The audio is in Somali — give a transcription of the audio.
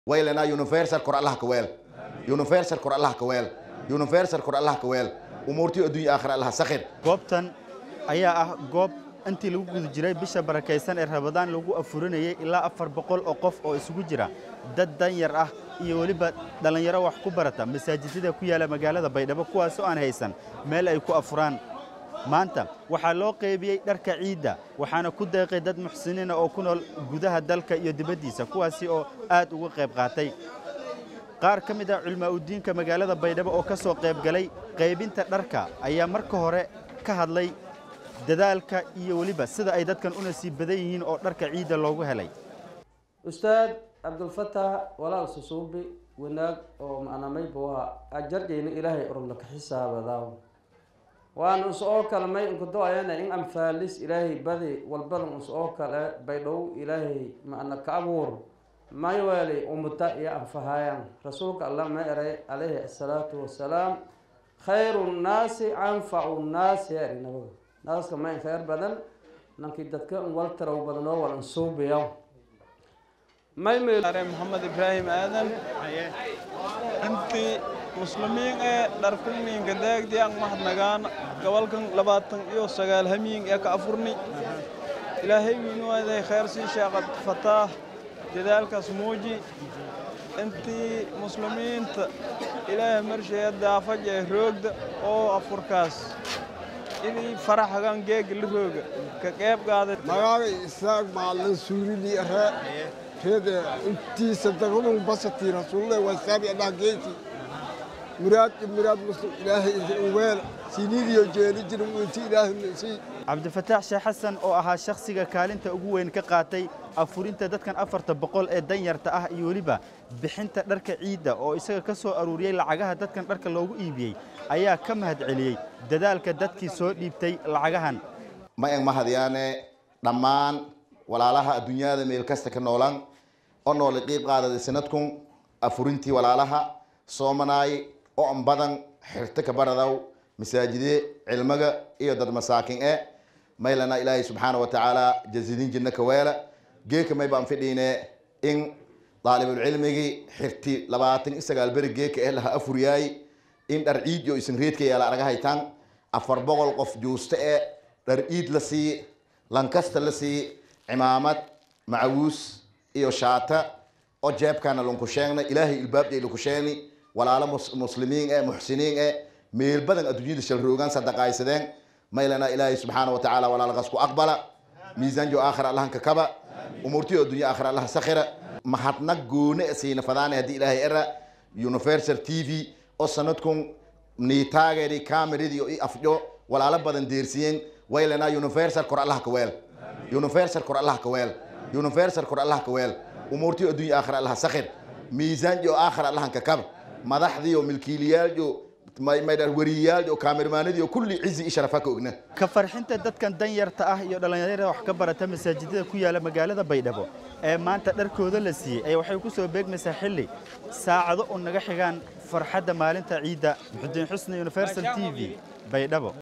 waylana universal kor allah ka weel universal kor allah ka weel universal kor allah ka weel umuurtii adduunya aakhira allah sakhir goobtan ayaa ah goob intii lagu guda jiray bisha barakaysan ee rabadaan lagu afurinayay ilaa afar boqol oo qof oo isugu jira dad danyar ah iyo weliba dhallinyaro wax ku barata masaajidada ku yaala magaalada baydhabo kuwaasoo aan haysan meel ay ku afuraan maanta waxaa loo qaybiyey dharka ciidda waxaana ku deeqay dad muxsiniina oo ku nool gudaha dalka iyo dibaddiisa kuwaasi oo aad uga qayb qaatay qaar ka mid ah culmaa'udiinka magaalada baydhabo oo ka soo qayb galay qaybinta dharka ayaa marka hore ka hadlay dadaalka iyo weliba sida ay dadkan u nasiib badan yihiin oo dharka ciidda loogu helay ustaad cabdulfataax walaal susuubi wanaag oo macnamay buuha ajarjayna ilaahay orobna ka xisaabadaa waan us oo kale may inkudo-ayana in anfaalis ilaahay badi walbadan us oo kale baydhow ilaahay macna ka abuur may weeli umuta iyo anfahayaan rasuulka allah ma eray calayhi asalaatu wasalaam khayru nnaasi anfacu nnaasi eri nabaga naaska ma in khayr badan nankii dadka wal tarow badan oo wal ansuubiya may are maxamed ibraahim aadan intii muslimiin ee dharkulmiinka daagdiyan mahadnagaan gobolkan labaatan iyo sagaal hamiin ee ka afurni ilaahay wiinuwaday khayr sii sheeqad fataah dadaalkaas muuji intii muslimiinta ilaahay marsheeya daafaj ee roogda oo afurkaas inii faraxagan geega la rooga ka qeyb qaaday magaaga isaaq maalin suurili re rede intiisa dagadun basati rasuulle wasaabi adhaa geesi muraad muraad muslim ilaahay weel siniidiyo jeeli jirin inti ilaahay si cabdifataax sheekh xasan oo ahaa shakhsiga kaalinta ugu weyn ka qaatay afurinta dadkan afarta boqol ee danyarta ah iyo weliba bixinta dharka ciidda oo isaga ka soo aruuriyey lacagaha dadkan dharka loogu iibiyey ayaa ka mahad celiyey dadaalka dadkii soo dhiibtay lacagahan ma eg mahadyaane dhammaan walaalaha adduunyada meel kasta ka noolaan oo noole qiib qaadaday sanadkun afurintii walaalaha soomanaay oo an badan xirto ka baradaw masaajide cilmiga iyo dad masaakin e maylana ilaahay subxaana wa tacaala jazidin jinna ka weela geeka may baan fidhiine in daalibulcilmigii xirti labaatan iyo sagaal beri geeka eh laha afuryaay in dhar ciid iyo isin reedka yaala araga haytaan afar boqol qof juuste e dhar ciid la sii lankasta la sii cimaamad macawuus iyo shaata oo jeebkaana lanku sheegna ilaahay ilbaabjay laku sheegni walaalo muslimiin e muxsiniin e meel badan adduunyada shalroogaan sadaqaysadeen maylana ilaahay subxaana wa tacaala walaalaqas ku aqbala miisaanjo aakhira allahanka kaba umuurtiyo addunya aakhira allaha sakhira mahadnaq goone siina fadaane haddii ilaahay era universal t v oo sanadkun niitaageedi kameradii i afjo walaalo badan deersiyeen waylana universal kor allaha ka weel universal kor allaha ka weel universal kor allaha ka weel umuurtiyo addunya aakhira allaha sakhir miisaanjo aakhira allahanka kaba madaxdiyo milkiiliyaaljo wariyaalyo kaamirmaanadiyo kulli cizi i sharafa ka ogna ka farxinta dadkan danyarta ah iyo dhallinyarada wax ka barata masaajidada ku yaala magaalada baydhabo ee maanta dharkooda la siiyey ayaa waxay ku soo beegmaysaa xilli saacado u naga xigaan farxadda maalinta ciidda muxudiin xusni universal t v baydhabo